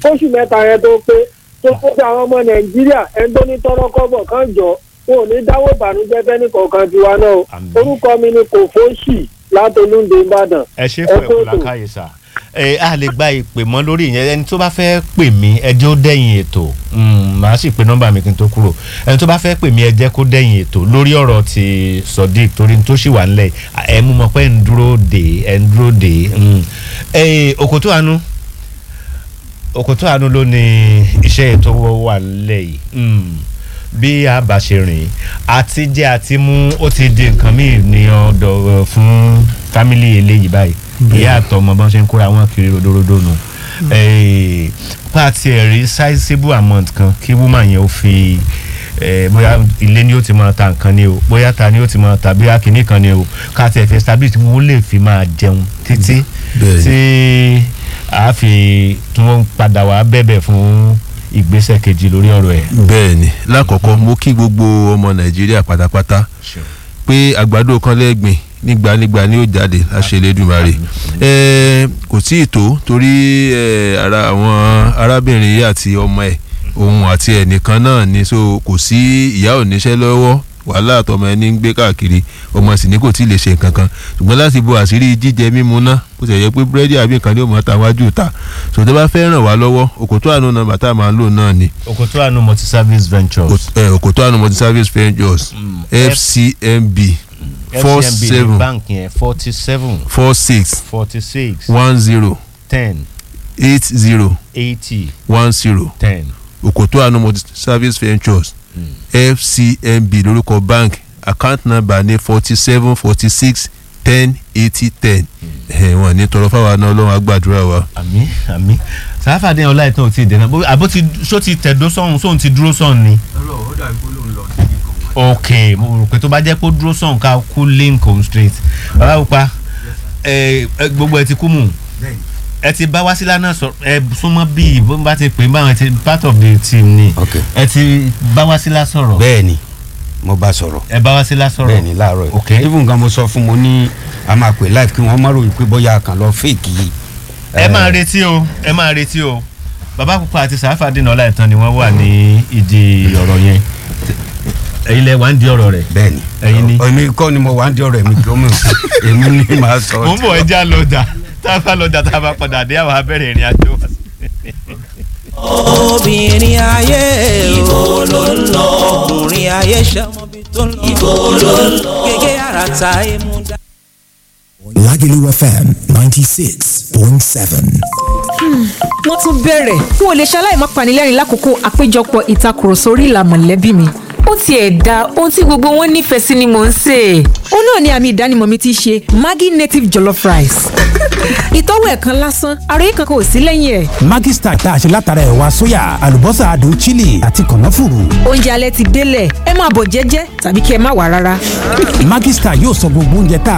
kóṣù mẹ́ta yẹn tó pé tó kó sí àwọn ọmọ nàìjíríà ẹni tó ní tọrọ kọ́bọ̀ kan jọ wọn ò ní dáwọ́ ìbànújẹ́ fẹ́ni kọ̀ọ̀kan tiwa náà o Àmín. orúkọ mi ni kò fóṣì látolúndé ìbàdàn ẹ ṣe ẹ fún kó ẹ̀kú ètò. làkàyè sà ẹ a lè gba ìpè mọ́ lórí ìyẹn ẹni tó bá fẹ́ pè mí ẹ jẹ́ ó dẹ̀yìn ètò Mm, màá sì pe nọ́mbà mi kí n tó kúrò ẹni tó bá fẹ́ pè mí ẹ jẹ́ kó dẹ̀yìn ètò lórí ọ̀rọ̀ ti sodiq torí tó sì wà ńlẹ̀ ẹ mú mọ́ pé ẹ ń dúró dè ẹ ń dúró dè Mm. ẹ òkòtó àánú òkòtó àánú ló ní iṣẹ́ ètò wà ńlẹ̀ yìí Mm. bí a bá ṣe rìn àti jẹ́ àti mú ó ti di nǹkan míì ní ọ̀dọ̀ ẹ, fún fámìlì eléyìí báyìí ìyá àtọmọ bọ́n ṣe ń kóra wọn kiri rodorodo nù Eh, pa tiẹ̀ rí sizable amount kan kí woman yẹn ó fi eh, bóyá ilé ni ó ti máa ta nǹkan ni o bóyá ta ni ó ti máa ta bóyá kìíní kan ni o ká tiẹ̀ fi establish tí wọ́n lè fi máa jẹun títí Bẹ́ẹ̀ni. tí a fi tí wọ́n padà wá bẹ̀bẹ̀ fún ìgbésẹ̀ kejì lórí ọ̀rọ̀ ẹ̀. bẹ́ẹ̀ ni lákọ̀ọ́kọ́ mo kí gbogbo ọmọ nàìjíríà pátápátá pé àgbàdo kan lẹ́gbìn nígbànígbà ni ó jáde láṣẹlẹ́dùmarè ẹ kò tí ì tó torí ẹ ara àwọn arábìnrin yìí àti ọmọ ẹ òun àti ẹnìkan náà ni so kò sí ìyá òníṣẹ́ lọ́wọ́ wàhálà àtọmọ ẹni ń gbé káàkiri ọmọ sì ní kò tí ì lè ṣe nǹkan kan ṣùgbọ́n láti bo àṣírí jíjẹ mímu náà bó ti yẹ pé búrẹ́dì àbí nǹkan ní òmò àtàwájú ta sòtẹ́ bá fẹ́ ràn wá lọ́wọ́ òkòtó àánú nọ́mbà tá a máa ń lò náà ni Okoto Anu multi service ventures. ẹ òkòtó àánú multi service ventures fcmb four FCMB ní seven báǹkì yẹn forty seven four six forty six one zero ten eight zero eighty one zero ten. òkòtó àánú multi service ventures fcmb lórúkọ bank account number ní forty seven forty six ten eighty ten wọn ní tọrọ fáwọn náà ọlọ́run àgbàdúrà wa. àmì àmì sàáfàdé ọlá ìtàn ò tí ì dènà bó- àbó ti só ti tẹ̀dó sọ̀hún sóhun ti dúró sọ̀hún ni. ok mo rò pé tó bá jẹ́ pé ó dúró sọ̀hún ká kú lincoln street bàbá pupa ẹ ẹ, gbogbo ẹ ti kú mù ẹ ti bá wásílà náà sọ ẹ súnmọ́ bíi bó bá ti pè é báwọn ẹ ti part of the team ni ok ẹ ti bá wásílà sọ̀rọ̀ bẹ́ẹ̀ ni mo bá sọ̀rọ̀ ẹ bá wásílà sọ̀rọ̀ bẹ́ẹ̀ ni láàárọ̀ yìí ok even nǹkan mo sọ fún mo ní a máa pè live kí wọ́n má ròyìn pé bóyá a kàn lọ fake yìí. ẹ máa retí o ẹ máa retí o bàbá pupa àti sàáfàdínà ọlá ìtàn ni wọ́n wà ní ìdí ọ̀rọ̀ yẹn ẹ̀yin lẹ wà ń di ọ̀rọ̀ rẹ̀ bẹ́ẹ̀ ni Ẹ̀yin ni. èmi kọ́ ni mo wà ń di ọ̀rọ̀ èmi kí ó mọ̀ èmi ni màá sọ. mo ń bọ̀ ẹja lọ́jà tá a bá lọ́jà tá a bá padà dé àwọn abẹ́rẹ́ ìrìn àjò wa. obìnrin ayé ibo ló ń lọ ọkùnrin ayé ṣọmọbi tó ń lọ ibo ló ń lọ gègé àràtà emu dá. Lagelu FM 96.7. wọ́n tún bẹ̀rẹ̀ n ò lè ṣaláì má panilẹ́rìn lákòókò àpéjọpọ̀ ìtakùrọ̀sọ orí ìlà mọ̀lẹ́bí mi ó tiẹ̀ da ohun tí gbogbo wọn nífẹ̀ẹ́ sí ni mò ń sè é ó náà ni àmì ìdánimọ̀ mi ti ṣe Maggi native jollof rice ìtọ́wò ẹ̀ kan lásán àròyé kankan ò sí lẹ́yìn ẹ̀ Maggi Star tá a ṣe látara ẹ̀wà sóyà, àlùbọ́sà adùn chili àti kànáfùrù. oúnjẹ alẹ́ ti délẹ̀ ẹ máa bọ̀ jẹ́jẹ́ tàbí kí ẹ má wà rárá. Maggi Star yóò sọ gbogbo oúnjẹ tá a